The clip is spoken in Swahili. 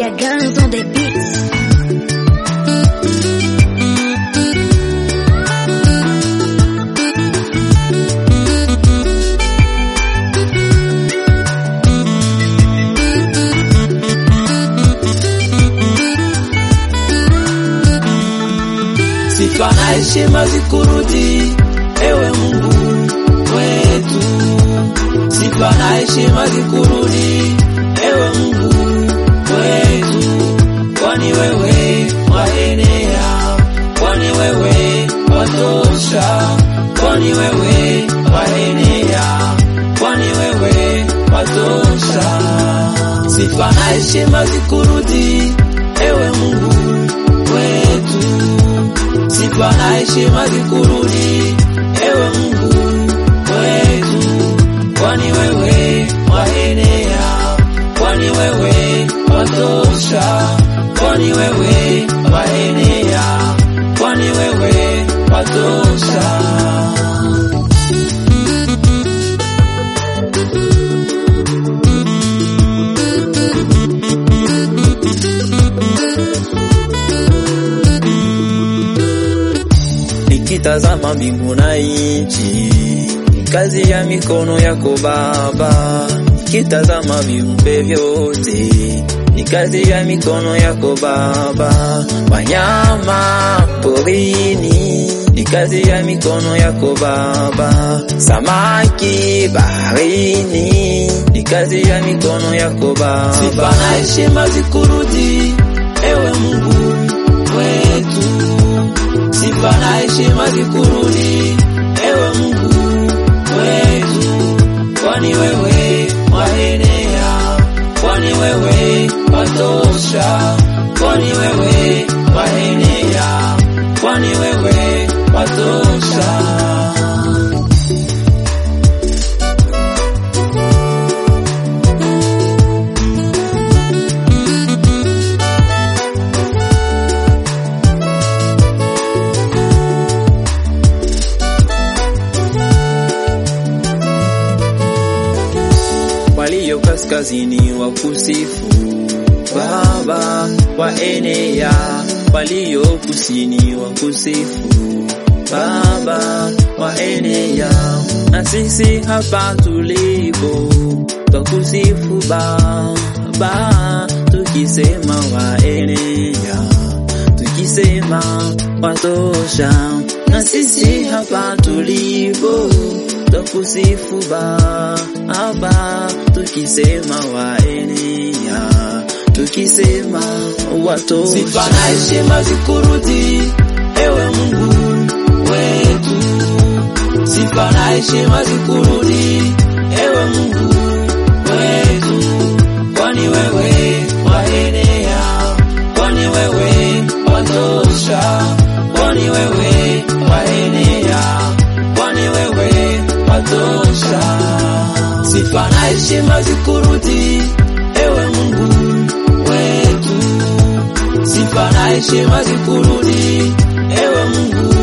Mr. Guns on the beats. Sifa na heshima zikurudi, ewe Mungu wetu. Sifa na heshima zikurudi, ewe Mungu wetu, kwani wewe waenea, kwani wewe watosha, kwani wewe waenea, kwani wewe watosha. Sifa na heshima zikurudi, ewe Mungu wetu sifa na heshima zikurudi, ewe Mungu wetu, kwani wewe waenea, kwani wewe watosha, kwani wewe waenea, kwani wewe watosha. Nikitazama mbingu na nchi, ni kazi ya mikono yako Baba. Nikitazama viumbe vyote, ni kazi ya mikono yako Baba. Wanyama porini, ni kazi ya mikono yako Baba. Samaki baharini, ni kazi ya mikono yako Baba. Sifa na heshima zikurudi, ewe Mungu wetu. Sifa na heshima zikurudi, ewe Mungu wetu, kwani wewe waenea, kwani wewe watosha, kwani wewe waenea, kwani wewe watosha. walio kaskazini wa kusifu Baba waenea, walio kusini wa kusifu Baba waenea, na sisi hapa tulipo twakusifu Baba, tukisema waenea, tukisema watosha, na sisi hapa tulipo twakusifu Baba, tukisema waenea, tukisema watosha. Sifa na heshima zikurudi, ewe Mungu wetu. Sifa na heshima zikurudi, ewe Mungu wetu, kwani wewe waenea, kwani wewe watosha, kwani wewe waenea, kwani wewe watosha. Sifa na heshima zikurudi, ewe Mungu wetu. Sifa na heshima zikurudi, ewe Mungu